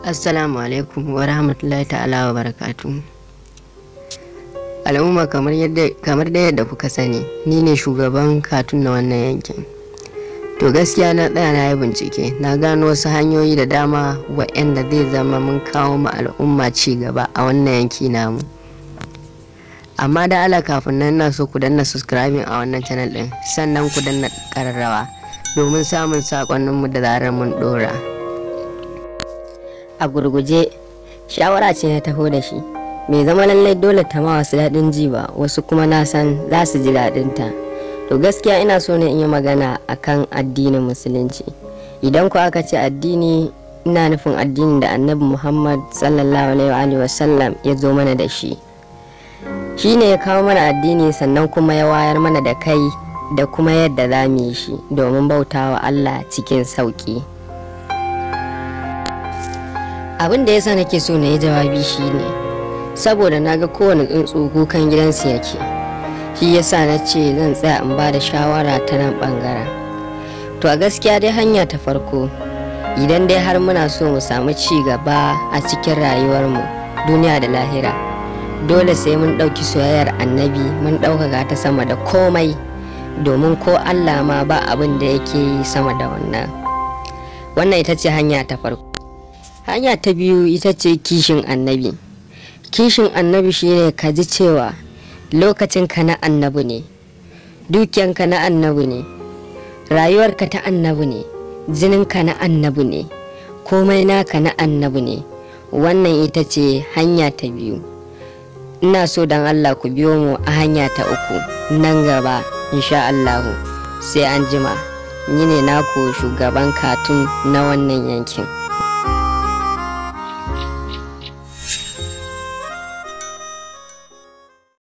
Assalamu alaikum wa rahmatullahi ta'ala wa barakatu. Al'umma kamar yadda kamar da yadda kuka sani ni ne shugaban katun na wannan yankin. To gaskiya na tsaya na yi bincike na gano wasu hanyoyi da dama waɗanda zai zama mun kawo ma al'umma ci gaba a wannan yanki namu. Amma da ala kafin nan na so ku danna subscribing a wannan channel ɗin sannan ku danna ƙararrawa domin samun saƙonninmu da zarar mun ɗora. a gurguje shawara ce na taho da shi mai zama lallai dole ta ma wasu daɗin ji ba wasu kuma na san za su ji daɗinta to gaskiya ina so ne in yi magana akan addinin musulunci idan ku aka ce addini ina nufin addinin da annabi muhammad sallallahu alaihi wa sallam ya zo mana da shi shi ne ya kawo mana addini sannan kuma ya wayar mana da kai da kuma yadda za mu yi shi domin bautawa allah cikin sauƙi. abin da yasa nake so na yi jawabi shine saboda na ga kowane tsuntsu kukan gidansu yake shi yasa na ce zan tsaya in ba da shawara ta nan bangaren to a gaskiya dai hanya ta farko idan dai har muna so mu samu ci gaba a cikin rayuwarmu duniya da lahira dole sai mun ɗauki soyayyar annabi mun ɗaukaka ta sama da komai domin ko allah ma ba abin da yake yi sama da wannan wannan ita ce hanya ta farko hanya ta biyu ita ce kishin annabi kishin annabi shine ka ji cewa lokacinka na annabi ne dukiyanka na annabi ne rayuwarka ta annabi ne jininka na annabi ne komai naka na annabi ne wannan ita ce hanya ta biyu ina so don allah ku biyo mu a hanya ta uku nan gaba insha allahu sai an jima ni ne naku shugaban katun na wannan yankin